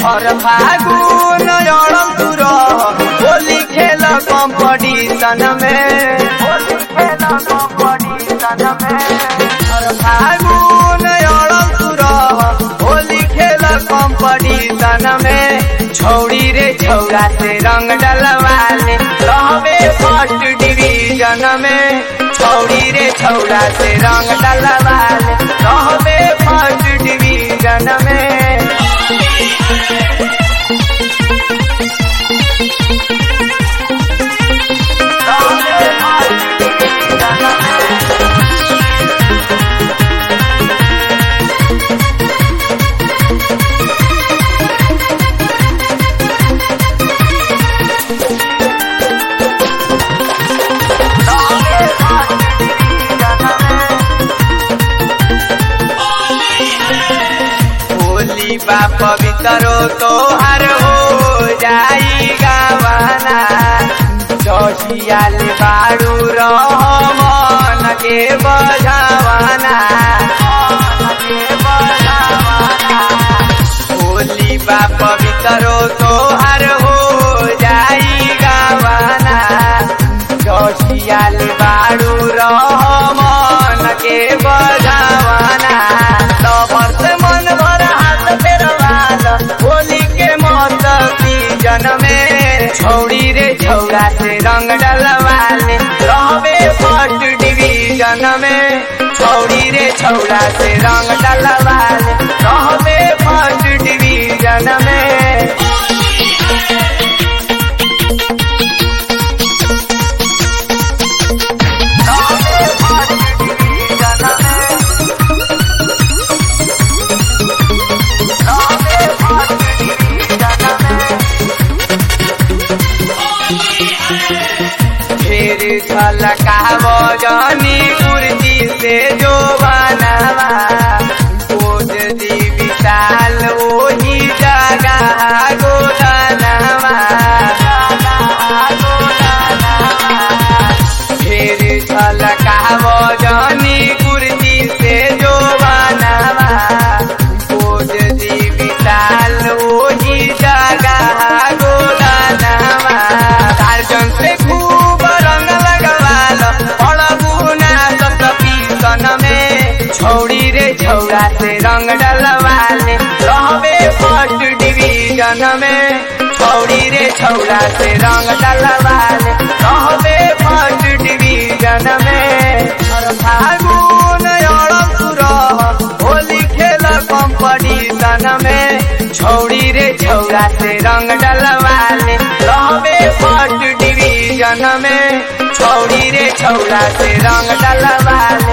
हर फागुन अड़म तू रह होली खेल कंपटीशन में होली खेल कंपटीशन में हर फागुन अड़म तू रह होली खेल कंपटीशन में छौड़ी रे छौड़ा से रंग डलवाले रहबे फर्स्ट डिवीजन में छौड़ी रे छौड़ा से रंग डलवाले रहबे फर्स्ट डिवीजन में होली बा पवित्रो तोहर हो जाई गावाना चौसियाले बाड़ू रहमन के बजावाना होली बा पवित्रो तोहर हो जाई गावाना चौसियाले बाड़ू रहमन के बजावाना लवर से मन भर हाथ फेरवाल होली के मत सीजन में छौड़ी रे छौड़ा से रंग डलवाले रहबे फर्स्ट डिवीजन में छौड़ी रे छौड़ा से रंग डलवाले रहबे फर्स्ट डिवीजन में फिर झलकाव जनी कुर्सी से जो बनावा खोज दी विशाल ओही जगह गोदानवा फिर झलकाव जनी कुर्सी से जो बनावा खोज दी विशाल ओही जगह गोदानवा टार्जन से खूब रंग लगवाल पड़बुना सत पीसन में छौड़ी रे छौड़ा से रंग डलवाले रहबे फर्स्ट डिवीजन में छौड़ी रे छौड़ा से रंग डलवाले रहबे फर्स्ट डिवीजन में हर फागुन अड़म सुरह होली खेल कंपटीशन में छौड़ी रे छौड़ा से रंग डलवाले रहबे फर्स्ट डिवीजन में छौड़ी रे छौड़ा से रंग डलवाले